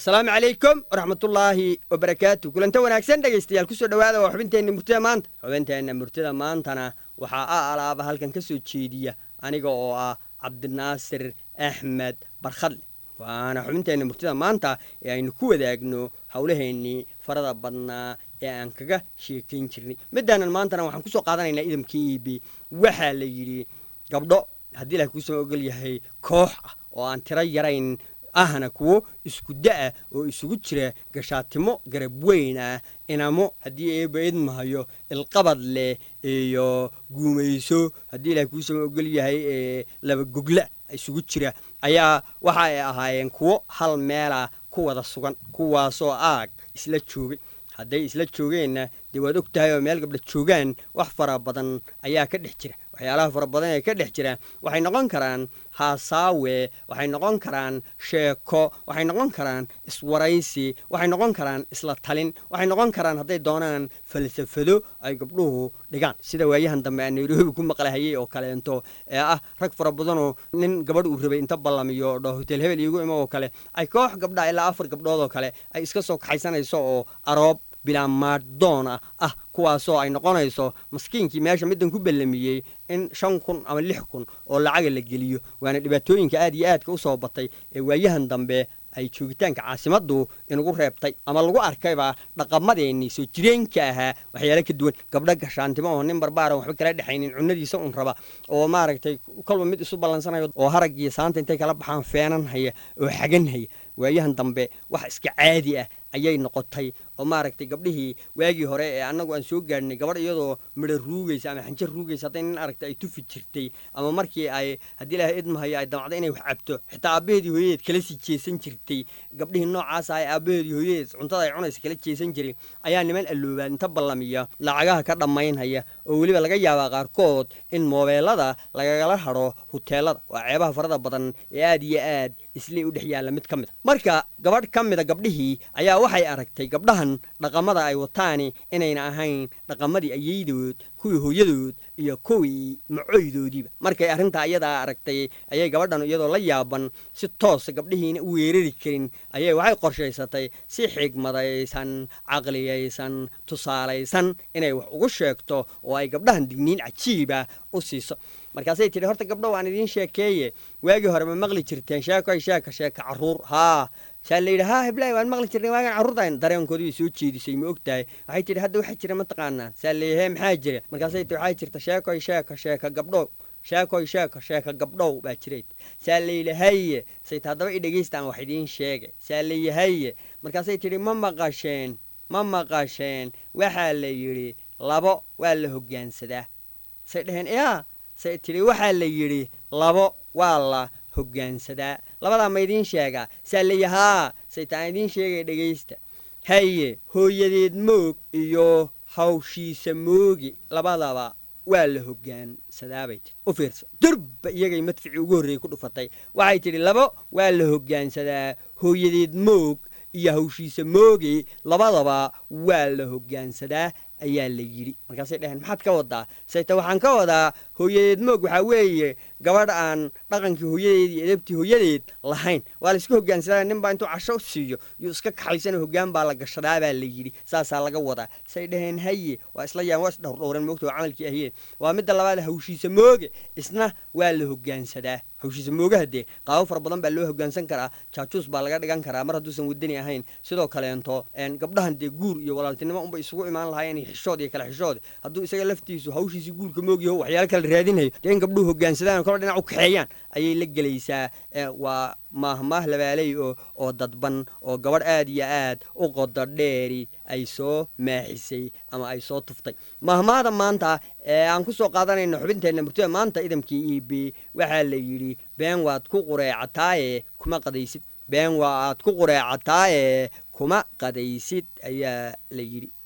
asalaamu calaykum waraxmatullaahi wabarakaatu kulanta wanaagsan dhegaystayaal kusoo dhowaada waa xubinteenna murtida maanta xubinteenna murtida maantana waxaa a alaaba halkan ka soo jeediya aniga oo ah cabdinaasir axmed barkhadle waana xubinteenna murtida maanta ee aynu ku wadaagno howlaheennii farada badnaa ee aan kaga sheekayn jirnay midaanan maantana waxaan kusoo qaadanaynaa idamka iibi waxaa la yidhi gabdho haddii ilahay kuusama ogol yahay koox ah oo aan tiro yarayn ahna kuwo isku da-a oo isugu jira gashaatimo garab weyn ah inamo haddii eeba idmahayo ilqabad leh iyo guumayso haddii ilahay kuusama ogol yahay ee laba gogla isugu jira ayaa waxa ay ahaayeen kuwo hal meelah ku wada sugan kuwaasoo aag isla joogay hadday isla joogeenna dee waad og tahay oo meel gabdha joogaan wax fara badan ayaa ka dhex jira waxyaalaha fara badan ee ka dhex jira waxay noqon karaan haasaawe waxay noqon karaan sheeko waxay noqon karaan iswaraysi waxay noqon karaan isla talin waxay noqon karaan hadday doonaan falsafado ay gabdhuhu dhigaan sida waayahan dambe aan nairobi ku maqlahayey oo kaleento ee ah rag fara badanoo nin gabadh uu rabay inta ballamiyo dho hotel hebel iigu imo oo kale ay koox gabdha ilaa afar gabdhood oo kale ay iska soo kaxaysanayso oo aroob bilaamaaddoona ah kuwaasoo ay noqonayso maskiinkii meesha middan ku ballamiyey in shan kun ama lix kun oo lacaga la geliyo waana dhibaatooyinka aad iyo aadka u soo batay ee waayahan dambe ay joogitaanka caasimaddu inugu reebtay ama lagu arkayba dhaqamadeennii soo jireenka ahaa waxyaale ka duwan gabdho gashaantimo oo nin barbaaran waxba kala dhexaynin cunadiisa un raba oo maaragtay kolba mid isu ballansanayo oo harag iyo saanta intay kala baxaan feenan haya oo xagan haya waayahan dambe wax iska caadi ah ayay noqotay oo maaragtay gabdhihii waagii hore ee annagu aan soo gaadhnay gabadh iyadoo midho ruugaysa ama xanjo ruugaysa hadday nin aragta ay tufi jirtay ama markii ay haddii ilaahay idmahayo ay damacdo inay wax cabto xitaa aabbaheedii hooyadeed kala sii jeesan jirtay gabdhihii noocaasa ay aabbaheedii hooyadeed cuntada ay cunaysa kala jeesan jiray ayaa niman alloobaan inta ballamiya lacagaha ka dhammaynhaya oo weliba laga yaabaa qaarkood in moobeelada lagagala hadho huteelada waa ceebaha farada badan ee aad iyo aad isley u dhex yaalla mid ka mid a marka gabadh ka mida gabdhihii ayaa waxay aragtay gabdhahan dhaqamada ay wataani inayna ahayn dhaqamadii ayeydood kuwii hooyadood iyo kuwii macoydoodiiba markay arrintaa iyadaa aragtay ayay gabadhan iyadoo la yaaban si toosa gabdhihiina u weerari karin ayay waxay qorshaysatay si xigmadaysan caqliyaysan tusaalaysan inay wax ugu sheegto oo ay gabdhahan digniin cajiiba u siiso markaasay tidhi horta gabdho waan idiin sheekeeye waagii hore ma maqli jirteen sheekoy sheeka sheeka carruur haa saa la yidhi haa heblaay waan maqli jirnay waagaan carruurtaan dareenkoodii bay soo jeedisay ma og tahay waxay tidhi hadda waxaa jira mataqaanaa saa la yidhi hee maxaa jira markaasay tii waxaa jirta sheekoy sheeka sheeka gabdhow sheekoy sheeka sheeka gabdhow baa jiray saa la yidhi haye sayt haddaba i dhegaystaan wax idiin sheege saa la yidhi haye markaasay tidhi ma maqasheen ma maqasheen waxaa la yidhi labo waa la hoggaansadaa say dhaheen yaa say tidhi waxaa la yidhi labo waa la hoggaansadaa labadaa ma idiin sheegaa saa la yidhi haa saytaan idiin sheegay dhegaysta haye hooyadeed moog iyo hawshiisa moogi labadaba waa la hogaansadaabay tii u fiirsa durba iyagay madficii ugu horreeyey ku dhufatay waxay tidhi labo waa la hoggaansadaa hooyadeed moog iyo hawshiisa moogi labadaba waa la hoggaansadaa ayaa la yidhi markaasay dhaheen maxaad ka wadaa sayte waxaan ka wadaa hooyadeed moog waxaa weeye gabadh aan dhaqankii hooyadeed iyo edabtii hooyadeed lahayn waa la iska hogaansadaa nin baa intuu casho siiyo yuu iska kaxaysana hoggaan baa la gashadaa baa la yidhi saasaa laga wadaa say dhaheen haye waa isla yaan waa isdhowrdhowran moogta waa camalkii ahiyeen waa midda labaad hawshiisa mooge isna waa la hogaansadaa hawshiisa moogaha dee qaabo fara badan baa loo hogaansan karaa jaajuus baa laga dhigan karaa mar hadduusan wadani ahayn sidoo kaleento gabdhahan dee guur iyo walaaltinimo unba isugu imaan lahaayeen xishood iyo kale xishood hadduu isaga laftiisu hawshiisi guurka moogiyo waxyaalo kala raadinayo dee in gabdhuhu hogaansadaan kolo dhinac u kaxeeyaan ayay la gelaysaa waa maahmaah labaaley oo oo dadban oo gabadh aad iyo aad u qodo dheeri ay soo maaxisay ama ay soo tuftay maahmaahda maanta ee aan ku soo qaadanayno xubinteenna murtida maanta idamkii e b waxaa la yidhi been waad ku qureecataaye kuma qadaysid been waa aad ku qureecataaye kuma qadaysid ayaa la yidhi